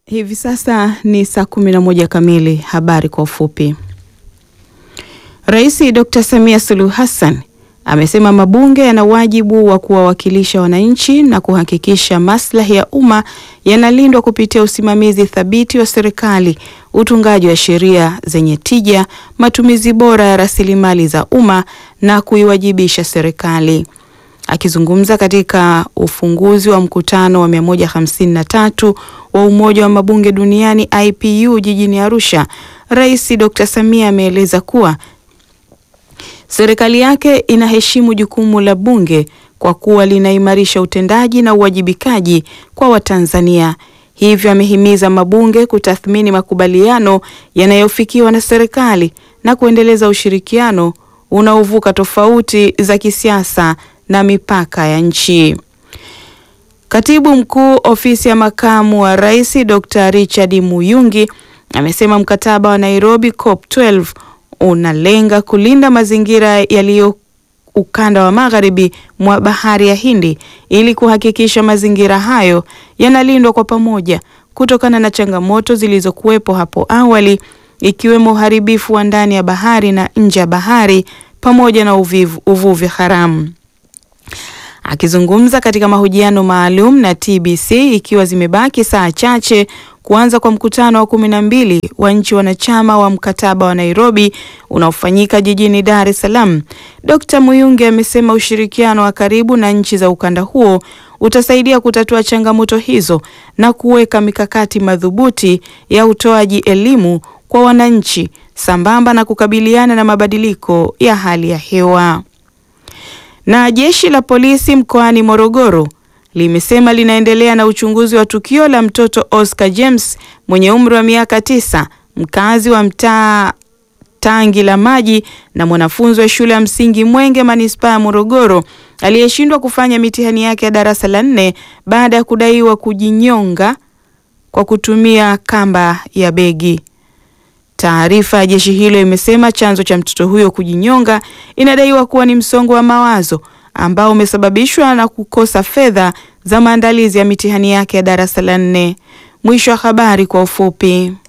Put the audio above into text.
Hivi sasa ni saa kumi na moja kamili. Habari kwa ufupi. Rais Dr. Samia Suluhu Hassan amesema mabunge yana wajibu wa kuwawakilisha wananchi na kuhakikisha maslahi ya umma yanalindwa kupitia usimamizi thabiti wa serikali, utungaji wa sheria zenye tija, matumizi bora ya rasilimali za umma na kuiwajibisha serikali. Akizungumza katika ufunguzi wa mkutano wa 153 wa Umoja wa Mabunge Duniani IPU jijini Arusha, Rais Dr. Samia ameeleza kuwa serikali yake inaheshimu jukumu la bunge kwa kuwa linaimarisha utendaji na uwajibikaji kwa Watanzania. Hivyo amehimiza mabunge kutathmini makubaliano yanayofikiwa na serikali na kuendeleza ushirikiano unaovuka tofauti za kisiasa na mipaka ya nchi. Katibu Mkuu Ofisi ya Makamu wa Rais Dr. Richard Muyungi amesema mkataba wa Nairobi COP12 unalenga kulinda mazingira yaliyo ukanda wa magharibi mwa Bahari ya Hindi ili kuhakikisha mazingira hayo yanalindwa kwa pamoja kutokana na changamoto zilizokuwepo hapo awali ikiwemo uharibifu wa ndani ya bahari na nje ya bahari pamoja na uvivu, uvuvi haramu. Akizungumza katika mahojiano maalum na TBC ikiwa zimebaki saa chache kuanza kwa mkutano wa kumi na mbili wa nchi wanachama wa mkataba wa Nairobi unaofanyika jijini Dar es Salaam, Dr. Muyungi amesema ushirikiano wa karibu na nchi za ukanda huo utasaidia kutatua changamoto hizo na kuweka mikakati madhubuti ya utoaji elimu kwa wananchi sambamba na kukabiliana na mabadiliko ya hali ya hewa. Na jeshi la polisi mkoani Morogoro limesema linaendelea na uchunguzi wa tukio la mtoto Oscar James mwenye umri wa miaka tisa, mkazi wa mtaa Tangi la Maji na mwanafunzi wa shule ya msingi Mwenge manispaa ya Morogoro aliyeshindwa kufanya mitihani yake ya darasa la nne baada ya kudaiwa kujinyonga kwa kutumia kamba ya begi. Taarifa ya jeshi hilo imesema chanzo cha mtoto huyo kujinyonga inadaiwa kuwa ni msongo wa mawazo ambao umesababishwa na kukosa fedha za maandalizi ya mitihani yake ya darasa la nne. Mwisho wa habari kwa ufupi.